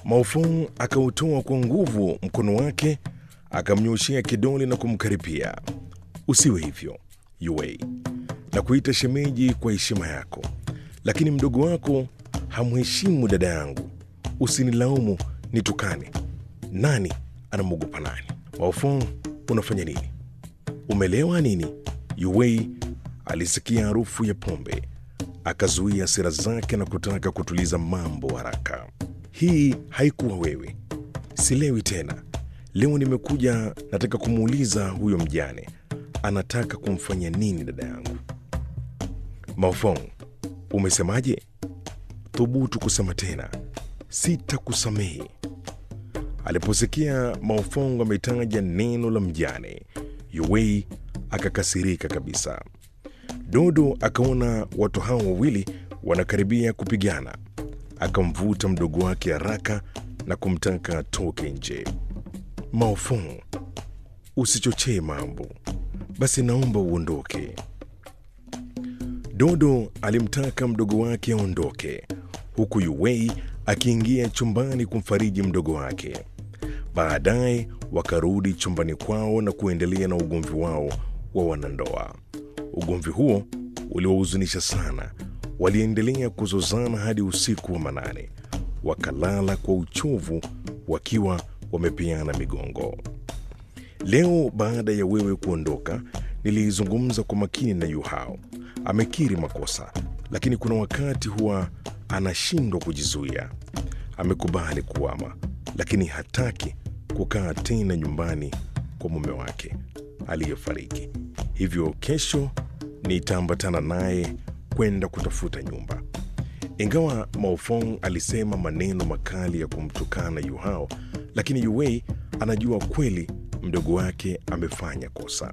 Maofong akautoa kwa nguvu mkono wake, akamnyoshea kidole na kumkaripia. Usiwe hivyo Yue, na kuita shemeji kwa heshima yako, lakini mdogo wako hamheshimu dada yangu. Usinilaumu nitukane. Nani anamwogopa nani? Maofong, unafanya nini? Umelewa nini? Yue alisikia harufu ya pombe, akazuia hasira zake na kutaka kutuliza mambo haraka. Hii haikuwa wewe. Silewi tena. Leo nimekuja, nataka kumuuliza huyo mjane anataka kumfanya nini dada yangu. Maofong, umesemaje? Thubutu kusema tena, sitakusamehe. Aliposikia Maofong ametaja neno la mjane, Yuwei akakasirika kabisa. Dodo akaona watu hao wawili wanakaribia kupigana, akamvuta mdogo wake haraka na kumtaka atoke nje. Maofong, usichochee mambo, basi naomba uondoke. Dodo alimtaka mdogo wake aondoke, huku Yuwei akiingia chumbani kumfariji mdogo wake. Baadaye wakarudi chumbani kwao na kuendelea na ugomvi wao wa wanandoa. Ugomvi huo uliwahuzunisha sana. Waliendelea kuzozana hadi usiku wa manane, wakalala kwa uchovu wakiwa wamepeana migongo. Leo baada ya wewe kuondoka, nilizungumza kwa makini na Yuhao. Amekiri makosa, lakini kuna wakati huwa anashindwa kujizuia. Amekubali kuama, lakini hataki kukaa tena nyumbani kwa mume wake aliyefariki. Hivyo kesho nitaambatana naye kwenda kutafuta nyumba. Ingawa Maofong alisema maneno makali ya kumtukana Yuhao, lakini Yuwei anajua kweli mdogo wake amefanya kosa.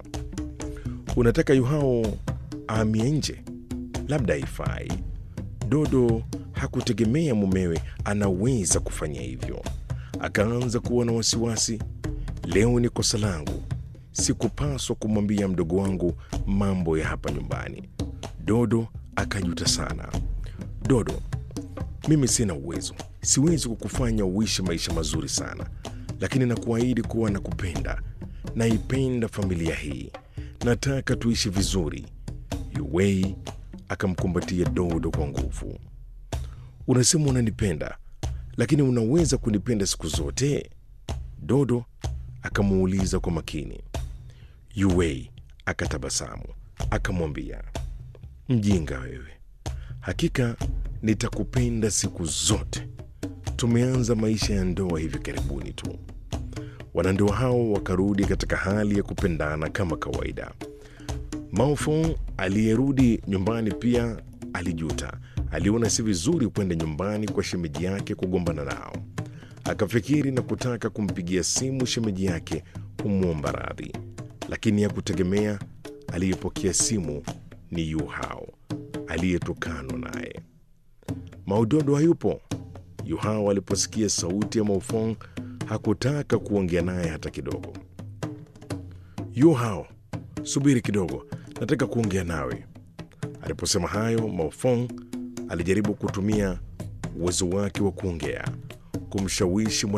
Unataka Yuhao aamie nje? Labda haifai. Dodo hakutegemea mumewe anaweza kufanya hivyo. Akaanza kuwa na wasiwasi. Leo ni kosa langu, sikupaswa kumwambia mdogo wangu mambo ya hapa nyumbani. Dodo akajuta sana. Dodo, mimi sina uwezo, siwezi kukufanya uishi maisha mazuri sana, lakini nakuahidi kuwa nakupenda, naipenda familia hii, nataka tuishi vizuri. Yuwei akamkumbatia Dodo kwa nguvu. Unasema unanipenda, lakini unaweza kunipenda siku zote? Dodo akamuuliza kwa makini. Yuwei akatabasamu akamwambia, mjinga wewe, hakika nitakupenda siku zote. Tumeanza maisha ya ndoa hivi karibuni tu. Wanandoa hao wakarudi katika hali ya kupendana kama kawaida. Maofong aliyerudi nyumbani pia alijuta. Aliona si vizuri kwenda nyumbani kwa shemeji yake kugombana nao. Akafikiri na kutaka kumpigia simu shemeji yake kumwomba radhi, lakini hakutegemea aliyepokea simu ni Yu Hao aliyetokanwa naye. Maudodo hayupo. Yu Hao aliposikia sauti ya Maofong hakutaka kuongea naye hata kidogo. Yu Hao, subiri kidogo, nataka kuongea nawe. Aliposema hayo, Maofong alijaribu kutumia uwezo wake wa kuongea kumshawishi